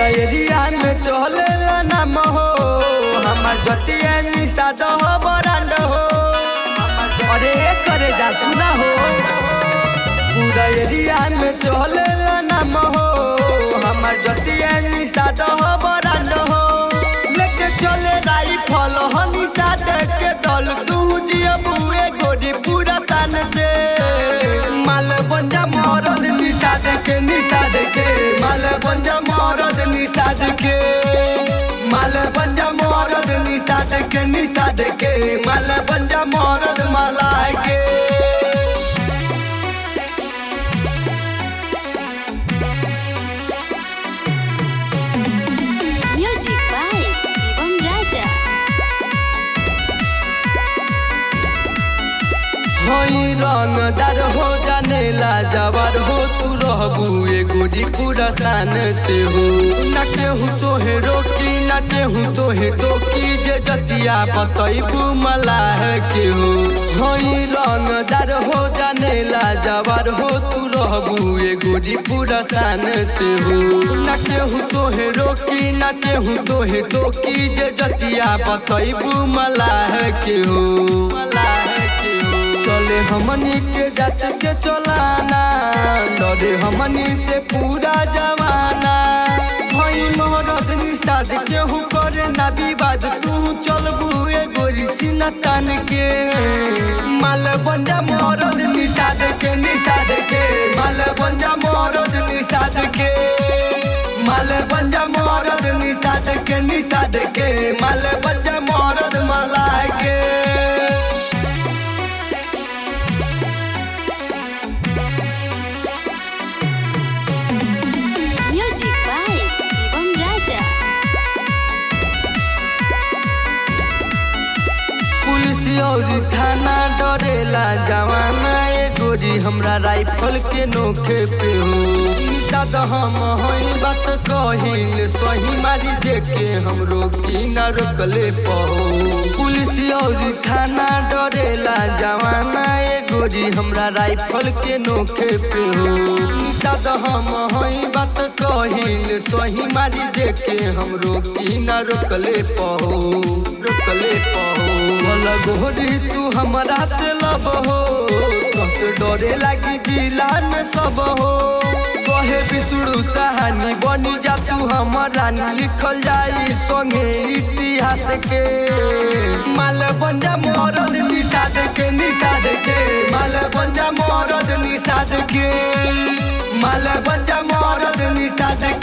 पूरा एरिया में चलेला नाम हो हमार जतिया निषाद हो बरांड हो अरे करे जा सुना हो पूरा एरिया में चलेला नाम हो हमार जतिया निषाद हो बरांड हो लेके चले राई फल हो निषाद के दल तू जिया बुए गोरी पूरा सान से माल बंजा मरद निषाद के निषाद के माल बंजा मरद निषाद के माल बंजा मरद निषाद के निषाद के माल बंजा मरद मलाय के Music by Shivam Raja. होई रंगदार हो जानेला जवार हो तू रहबू एगो जी पूरा शान से हो न केहू तोहे रोकी न केहू तोहे टोकी जे जतिया बतैबू मलाह के हो होई रंगदार हो जानेला जवार हो तू रहबू एगो जी पूरा शान से हो न केहू तोहे रोकी न केहू तोहे टोकी जे जतिया बतैबू मलाह के हो मलाह के हो चले हमनी के जात के चलाना डरे हमनी से पूरा जवाना भई मोहरत निषाद केहू करे ना विवाद तू चलबू ए गोरी सीना तान के माल बंजा मोहरत निषाद के निषाद के माल बंजा मोहरत निषाद के माल बंजा मोहरत निषाद के निषाद के माल बंजा मोहरत मला के Music by Shivam Raja. Police और थाना डरेला जवाना ए गोरी हमरा राइफल के नोखे पे हो निषाद हम हई बात कहिल सही मारी देके हम रोकी ना रोकले पहो पुलिस और थाना डरेला जवाना ए गोरी हमरा राइफल के नोखे पे हो निषाद हम हई बात कहिल सही मारी देके हम रोकी ना रोकले पहो रोकले पहो भला गोरी तू हमरा से लब हो कस डरे लागी जिला में सब हो कहे बिसुड़ू सहानी बनी जा तू हमारा लिखल जाई संगे इतिहास के माल बंजा मरद निषाद के निषाद के माल बंजा मरद निषाद के माल बंजा मरद निषाद